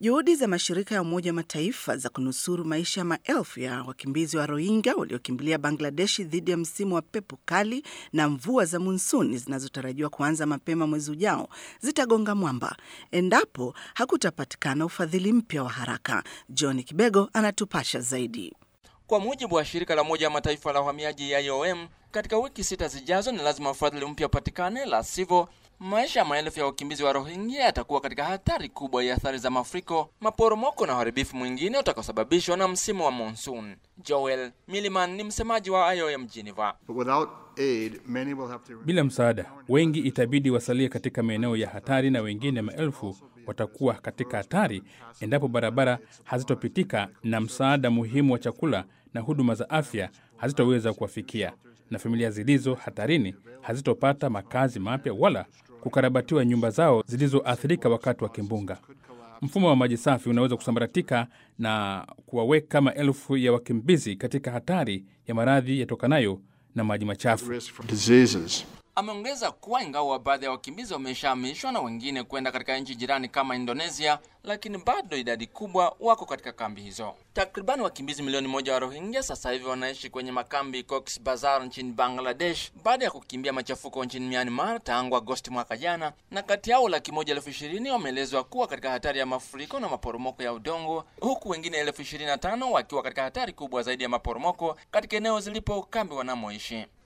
Juhudi za mashirika ya Umoja wa Mataifa za kunusuru maisha ya maelfu ya wakimbizi wa Rohingya waliokimbilia Bangladeshi dhidi ya msimu wa pepo kali na mvua za monsuni zinazotarajiwa kuanza mapema mwezi ujao zitagonga mwamba endapo hakutapatikana ufadhili mpya wa haraka. John Kibego anatupasha zaidi. Kwa mujibu wa shirika la Umoja wa Mataifa la uhamiaji IOM, katika wiki sita zijazo ni lazima ufadhili mpya upatikane, la sivyo maisha ya maelfu ya wakimbizi wa Rohingya yatakuwa katika hatari kubwa ya athari za mafuriko, maporomoko na uharibifu mwingine utakaosababishwa na msimu wa monsoon. Joel Milliman ni msemaji wa IOM Geneva. Bila msaada, wengi itabidi wasalie katika maeneo ya hatari na wengine maelfu watakuwa katika hatari endapo barabara hazitopitika na msaada muhimu wa chakula na huduma za afya hazitoweza kuwafikia, na familia zilizo hatarini hazitopata makazi mapya wala kukarabatiwa nyumba zao zilizoathirika wakati wa kimbunga. Mfumo wa maji safi unaweza kusambaratika na kuwaweka maelfu ya wakimbizi katika hatari ya maradhi yatokanayo na maji machafu. Ameongeza kuwa ingawa baadhi ya wakimbizi wameshahamishwa na wengine kwenda katika nchi jirani kama Indonesia, lakini bado idadi kubwa wako katika kambi hizo. Takribani wakimbizi milioni moja wa Rohingya sasa hivi wanaishi kwenye makambi Cox's Bazar nchini Bangladesh baada ya kukimbia machafuko nchini Myanmar tangu Agosti mwaka jana, na kati yao laki moja elfu ishirini wameelezwa kuwa katika hatari ya mafuriko na maporomoko ya udongo, huku wengine elfu ishirini na tano wakiwa katika hatari kubwa zaidi ya maporomoko katika eneo zilipo kambi wanamoishi.